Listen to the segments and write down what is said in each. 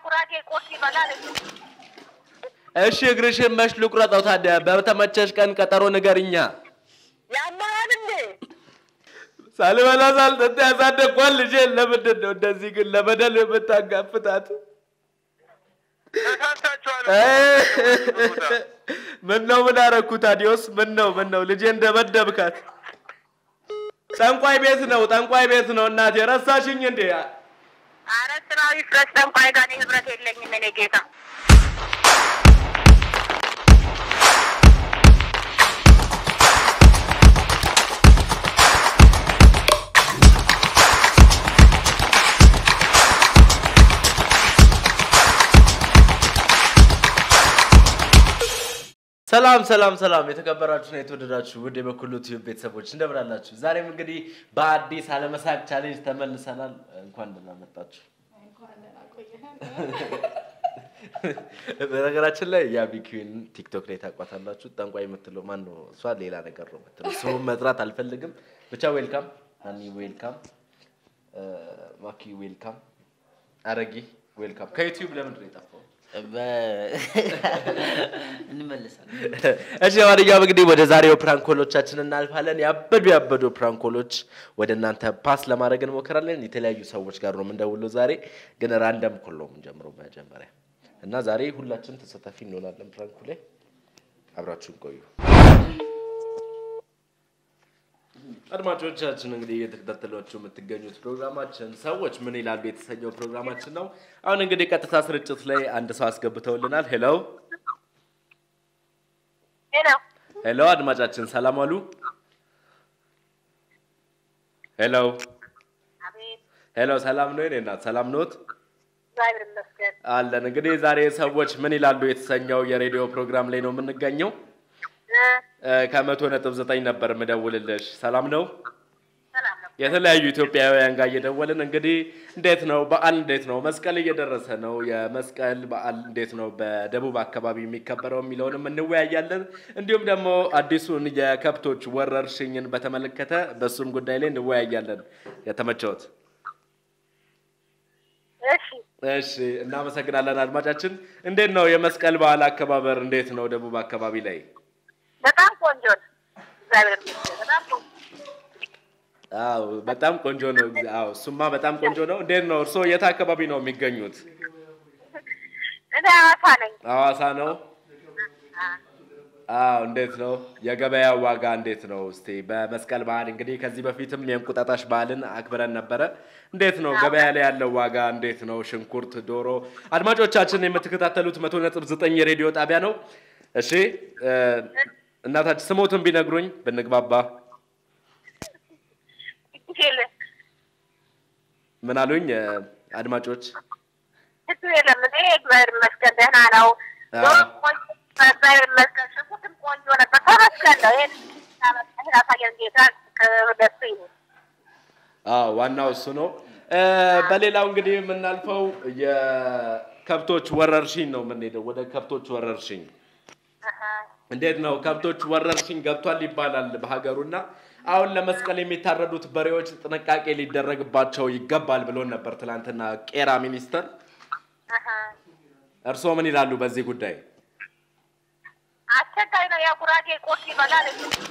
ጉራጌ ቁርስ ይበላል። እሺ እግርሽን መች ልቁረጠው ታዲያ? በተመቸሽ ቀን ቀጠሮ ንገሪኛ። ያማል እንዴ? ሳልበላ ሳልጠጣ ያሳደግኳት ልጄን ለምንድን ነው እንደዚህ ግን ለበደል የምታጋፍጣት? ተሳስታችኋል። ምን ነው ምን አረኩ ታዲዮስ? ምን ነው ምን ነው ልጄን ደበደብካት? ጠንቋይ ቤት ነው ጠንቋይ ቤት ነው እናቴ ረሳሽኝ እንዴ? አረ ስራዊ ፍረስ ጠንቋይ ጋር እኔ ህብረት የለኝም እኔ ጌታ። ሰላም ሰላም ሰላም የተከበራችሁና የተወደዳችሁ ውድ የበኩሉ ቲዩብ ቤተሰቦች እንደምን አላችሁ? ዛሬም እንግዲህ በአዲስ አለመሳቅ ቻሌንጅ ተመልሰናል። እንኳን ደህና መጣችሁ። በነገራችን ላይ የአቢኪን ቲክቶክ ላይ ታውቋታላችሁ። ጠንቋይ የምትለው ማን ነው? እሷ ሌላ ነገር ነው የምትለው። ስሙን መጥራት አልፈልግም። ብቻ ዌልካም፣ ናኒ ዌልካም፣ ማኪ ዌልካም፣ አረጊ ዌልካም። ከዩቲዩብ ለምንድን ነው የጠፋው? እንመለሳለን። እሺ ለማንኛውም እንግዲህ ወደ ዛሬው ፕራንኮሎቻችን እናልፋለን። ያበዱ ያበዱ ፕራንኮሎች ወደ እናንተ ፓስ ለማድረግ እንሞክራለን። የተለያዩ ሰዎች ጋር ነው የምንደውለው። ዛሬ ግን ራንደም ኮል ነው የምንጀምረው መጀመሪያ እና ዛሬ ሁላችን ተሳታፊ እንሆናለን ፕራንኩ ላይ። አብራችሁን ቆዩ። አድማጮቻችን እንግዲህ እየተከታተሏችሁ የምትገኙት ፕሮግራማችን ሰዎች ምን ይላሉ የተሰኘው ፕሮግራማችን ነው። አሁን እንግዲህ ቀጥታ ስርጭት ላይ አንድ ሰው አስገብተውልናል። ሄሎ ሄሎ ሄሎ፣ አድማጫችን ሰላም አሉ? ሄሎ አቤት፣ ሄሎ፣ ሰላም ነው የኔ እናት፣ ሰላም ኖት? እግዚአብሔር ይመስገን። አለን። እንግዲህ ዛሬ ሰዎች ምን ይላሉ የተሰኘው የሬዲዮ ፕሮግራም ላይ ነው የምንገኘው። እ፣ እ፣ ከመቶ ነጥብ ዘጠኝ ነበር ምደውልልሽ። ሰላም ነው? ሰላም ነው። የተለያዩ ኢትዮጵያውያን ጋር እየደወልን እንግዲህ እንዴት ነው በዓል እንዴት ነው መስቀል እየደረሰ ነው የመስቀል በዓል እንዴት ነው በደቡብ አካባቢ የሚከበረው የሚለውንም እንወያያለን እንዲሁም ደግሞ አዲሱን የከብቶች ወረርሽኝን በተመለከተ በሱም ጉዳይ ላይ እንወያያለን የተመቸውት እሺ፣ እሺ እናመሰግናለን አድማጫችን እንዴት ነው የመስቀል በዓል አከባበር እንዴት ነው ደቡብ አካባቢ ላይ በጣም ቆንጆ ነው። እግዚአብሔር ይመስገን። በጣም ቆንጆ አዎ በጣም ቆንጆ ነው አዎ እሱማ በጣም ቆንጆ ነው እንዴት ነው እርስዎ የት አካባቢ ነው የሚገኙት እኔ ሐዋሳ ነኝ። ሐዋሳ ነው አ፣ አዎ እንዴት ነው የገበያ ዋጋ እንዴት ነው? እስቲ በመስቀል በዓል እንግዲህ ከዚህ በፊትም የእንቁጣጣሽ በዓልን አክብረን ነበረ። እንዴት ነው ገበያ ላይ ያለው ዋጋ እንዴት ነው? ሽንኩርት፣ ዶሮ። አድማጮቻችን የምትከታተሉት መቶ ነጥብ ዘጠኝ የሬዲዮ ጣቢያ ነው። እሺ እ፣ እናታችን ስሞትን ቢነግሩኝ ብንግባባ። ችግር ምን አሉኝ እ፣ አድማጮች? ችግር የለም። እኔ እግዚአብሔር ይመስገን ደህና ነው። አዎ። ዶሮ ቆንጆ፣ እግዚአብሔር ይመስገን። ሽንኩርትም ቆንጆ ነበር። ተመስገን ነው። ይሄን ይሄን ያሳየን ጌታ ከደሱ ይሁን። አዎ ዋናው እሱ ነው። እ፣ በሌላው እንግዲህ የምናልፈው የከብቶች ወረርሽኝ ነው የምንሄደው ወደ ከብቶች ወረርሽኝ አሀ። እንዴት ነው ከብቶች ወረርሽኝ ገብቷል ይባላል በሀገሩና አሁን ለመስቀል የሚታረዱት በሬዎች ጥንቃቄ ሊደረግባቸው ይገባል ብሎን ነበር ትናንትና ቄራ ሚኒስተር። አሀ። እርስዎ ምን ይላሉ በዚህ ጉዳይ? አስቸጋሪ ነው። ያው ጉራጌ ቁርስ ይበላል።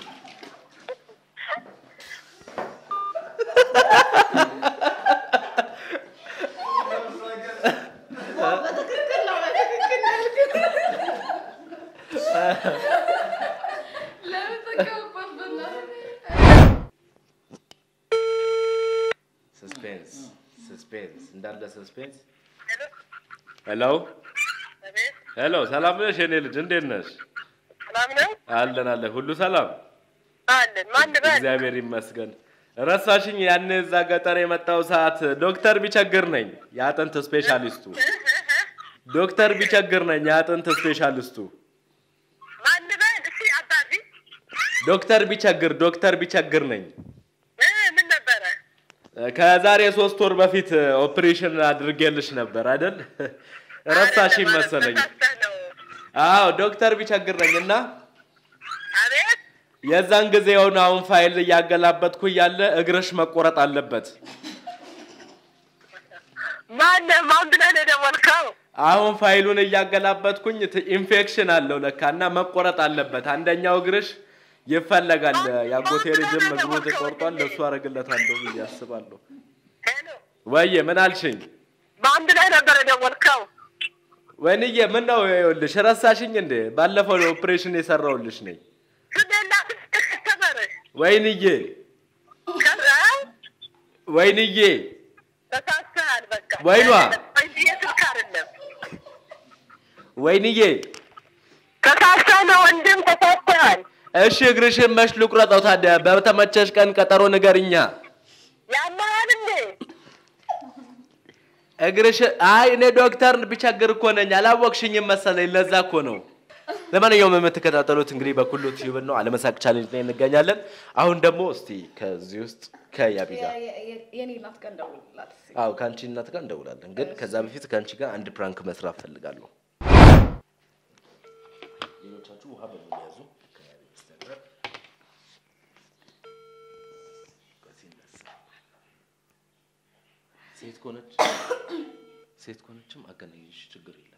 ሰስፔንስ ሰስፔንስ እንዳለ ሰስፔንስ። ሄሎ ሄሎ፣ ሰላም ነሽ የኔ ልጅ እንዴት ነሽ? ሰላም ነው አለን አለን፣ ሁሉ ሰላም አለን። ማን በል እግዚአብሔር ይመስገን። ረሳሽኝ? ያን እዛ ገጠር የመጣው ሰዓት ዶክተር ቢቸግር ነኝ የአጥንት ስፔሻሊስቱ ዶክተር ቢቸግር ነኝ የአጥንት ስፔሻሊስቱ ማን በል እሺ። አባቢ ዶክተር ቢቸግር ዶክተር ቢቸግር ነኝ። እ፣ ምን ነበረ? ከዛሬ ሶስት ወር በፊት ኦፕሬሽን አድርጌልሽ ነበር አይደል? ረሳሽኝ አይደለም፣ መሰለኝ። ተሳስተህ ነው። አዎ ዶክተር ቢቸግር ነኝ እና አቤት የዛን ጊዜ የሆነ አሁን ፋይል እያገላበጥኩ እያለ እግርሽ መቆረጥ አለበት። ማነህ? ማን ብለህ ነው የደወልከው? አሁን ፋይሉን እያገላበጥኩኝ ት- ኢንፌክሽን አለው ለካ እና መቆረጥ አለበት። አንደኛው እግርሽ ይፈለጋል። የአጎቴ ልጅም እግሩ ተቆርጧል። ለእሱ አደርግለታለሁ ብዬ አስባለሁ። ሄሎ ወይዬ ምን አልሽኝ? በአንድ ላይ ነበር የደወልከው? ወይንዬ ምን ነው ይኸውልሽ፣ ረሳሽኝ እንዴ? ባለፈው ኦፕሬሽን የሰራውልሽ ነኝ። ስሜላ ተመረ ወይንዬ ወይንዬ ተሳስተሃል። በቃ ወይኗ። እንጂ የስልክ አይደለም። ወይንዬ ተሳስተህ ነው ወንድም፣ ተሳስተሃል። እሺ እግርሽን መች ልቁረጠው ታዲያ? በተመቸሽ ቀን ቀጠሮ ንገርኛ። ያመሃል እንዴ? እግርሽ አይ እኔ ዶክተር ቢቸግር እኮ ነኝ። አላወቅሽኝም መሰለኝ። ለዛ እኮ ነው። ለማንኛውም የምትከታተሉት እንግዲህ በኩሉ ቲዩብ ነው። አለመሳቅ ቻሌንጅ ላይ እንገኛለን። አሁን ደግሞ እስቲ ከዚህ ውስጥ ከያቢ ጋር የኔ እናት ጋር እንደውልላት እስኪ። አዎ ከአንቺ እናት ጋር እንደውላለን። ግን ከዛ በፊት ከአንቺ ጋር አንድ ፕራንክ መስራት ፈልጋለሁ። ሌሎቻችሁ ውሃ በሚያዙ ሴት ከሆነች ሴት ከሆነችም አገናኝሽ ችግር የለም።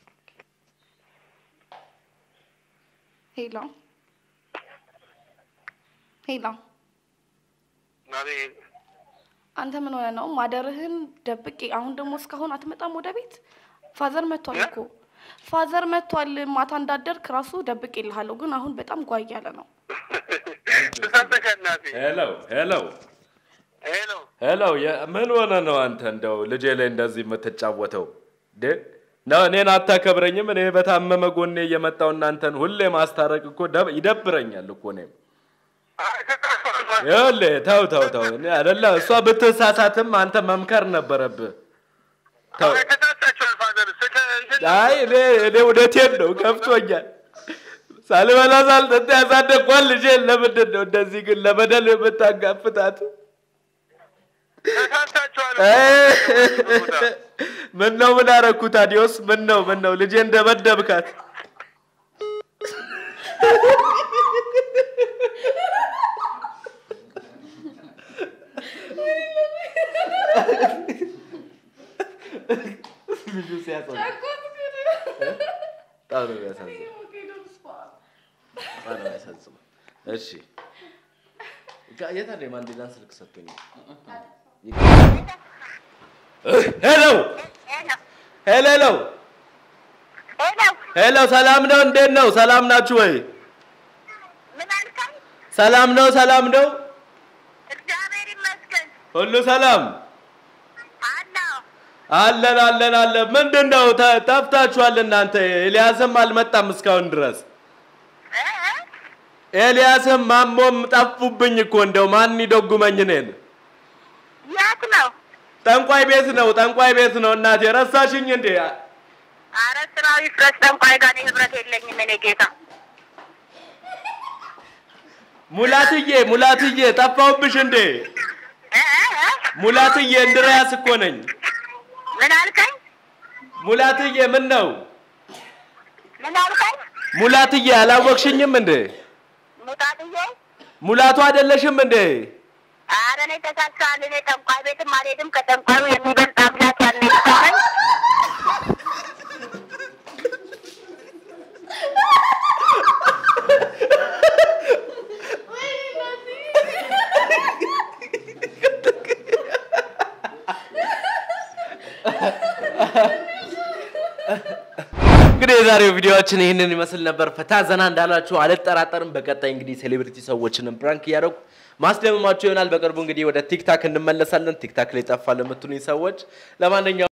ሄሎ ሄሎ፣ አንተ ምን ሆነ ነው ማደርህን ደብቄ፣ አሁን ደግሞ እስካሁን አትመጣም ወደ ቤት? ፋዘር መጥቷል እኮ ፋዘር መጥቷል። ማታ እንዳደርክ ራሱ ደብቄ ልሃለሁ፣ ግን አሁን በጣም ጓ እያለ ነው። ሄሎ ሄሎ ሄሎ ሄሎ፣ ምን ሆነ ነው አንተ እንደው ልጄ ላይ እንደዚህ የምትጫወተው? ደ ነው እኔን አታከብረኝም? እኔ በታመመ ጎኔ እየመጣው እናንተን ሁሌ ማስታረቅ እኮ ደብ- ይደብረኛል እኮ እኔም ይኸውልህ፣ ተው ተው ተው፣ እኔ አይደለ እሷ ብትሳሳትም አንተ መምከር ነበረብህ። ተው ተሳሳችኋል ፋዘር። አይ እኔ እኔ እውነቴን ነው ከፍቶኛል። ሳልበላ ሳልጠጣ ያሳደግኳት ልጄን ለምንድን ነው እንደዚህ ግን ለበደል የምታጋፍታት? ተሳሳችኋል። ምን ነው ምን አረኩ ታዲዮስ? ምን ነው ምን ነው ልጄ እንደበደብካት? ልጁ ሲያሳዝን በጣም ነው የሚያሳዝነው። በጣም ነው የሚያሳዝነው። እሺ ጋ- የት አለ የማንዴላን ስልክ ሰጥቶኝ? ሄሎ ሄሎ ሄሎ ሄሎ፣ ሰላም ነው? እንዴት ነው? ሰላም ናችሁ ወይ? ምን አልከኝ? ሰላም ነው? ሰላም ነው? እግዚአብሔር ይመስገን ሁሉ ሰላም አለሁ። አለን አለን አለን። ምንድን ነው ተ- ጠፍታችኋል እናንተ? ኤልያስም አልመጣም እስካሁን ድረስ። እ? ኤልያስም ማሞም ጠፉብኝ እኮ እንደው ማን ይደጉመኝ እኔን? የት ነው? ጠንቋይ ቤት ነው ጠንቋይ ቤት ነው እናቴ። ረሳሽኝ እንዴ? አረ ስራው ይፍረስ። ጠንቋይ ጋር እኔ ህብረት የለኝም። እኔ ጌታ ሙላትዬ ሙላትዬ ጠፋሁብሽ እንዴ? እ? እ? እ? ሙላትዬ እንድሪያስ እኮ ነኝ። ምን አልከኝ? ሙላትዬ ምን ነው? ምን አልከኝ? ሙላትዬ አላወቅሽኝም እንዴ? ሙጣጥዬ ሙላቱ አይደለሽም እንዴ? አረ እኔ ተሳስተሃል። እኔ ጠንቋይ ቤትም አልሄድም። ከጠንቋዩ የሚበልጥ አምላክ ያለ ይመስለኝ። እንግዲህ የዛሬው ቪዲዮዎችን ይህንን ይመስል ነበር። ፈታ ዘና እንዳላችሁ አልጠራጠርም። በቀጣይ እንግዲህ ሴሌብሪቲ ሰዎችንም ፕራንክ እያደረጉ ማስደመማቸው ይሆናል። በቅርቡ እንግዲህ ወደ ቲክታክ እንመለሳለን። ቲክታክ ላይ ጠፋ ለምትሉኝ ሰዎች ለማንኛውም